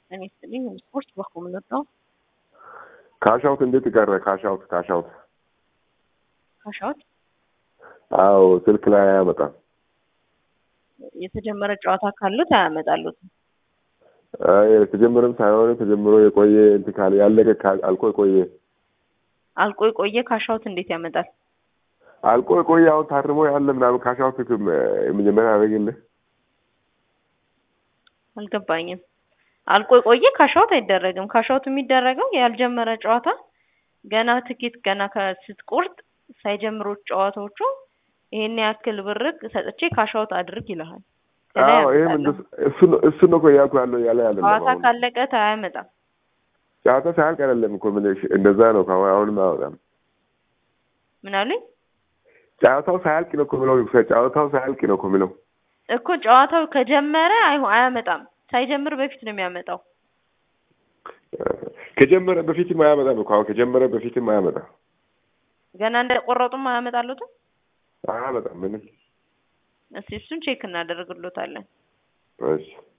እኔ ስጥልኝ ስፖርት በኩል መጣው ካሻውት እንዴት ቀረ? ካሻውት ካሻውት ካሻውት አዎ ስልክ ላይ አያመጣም። የተጀመረ ጨዋታ ካሉት አያመጣሉት። አይ የተጀመረም ሳይሆን ተጀምሮ የቆየ እንትን ካለ ያለቀ ካ- አልቆ የቆየ አልቆ የቆየ ካሻውት እንዴት ያመጣል? አልቆ የቆየ አሁን ታርሞ ያለ ምናምን ካሻውት ክም- የመጀመሪያ ያደረግልህ አልገባኝም። አልቆ የቆየ ካሻውት አይደረግም። ካሻውት የሚደረገው ያልጀመረ ጨዋታ ገና ትኬት ገና ከ- ስትቆርጥ ሳይጀምሩ ጨዋታዎቹ ይሄን ያክል ብር ሰጥቼ ካሻውት አድርግ ይልሃል። ከላይ አዎ ይሄም ያመጣልህ። እንደሱ እሱ ነው እሱ ነው እኮ እያልኩ ያለው ያለ ያለ ጨዋታ ካለቀ አያመጣም። ጨዋታ ሳያልቅ አይደለም እኮ ምን እሺ፣ እንደዛ ነው ከአሁን አሁንም አያወጣም። ምን አሉኝ ጨዋታው ሳያልቅ ነው እኮ የሚለው ጨዋታው ሳያልቅ ነው እኮ የሚለው እኮ ጨዋታው ከጀመረ አይሆ- አያመጣም። ሳይጀምር በፊት ነው የሚያመጣው። ከጀመረ በፊትም አያመጣም እኮ አሁን ከጀመረ በፊትም አያመጣም ገና እንደቆረጡም አያመጣሉትም። አያመጣም ምንም እስቲ እሱን ቼክ እናደርግሎታለን። እሺ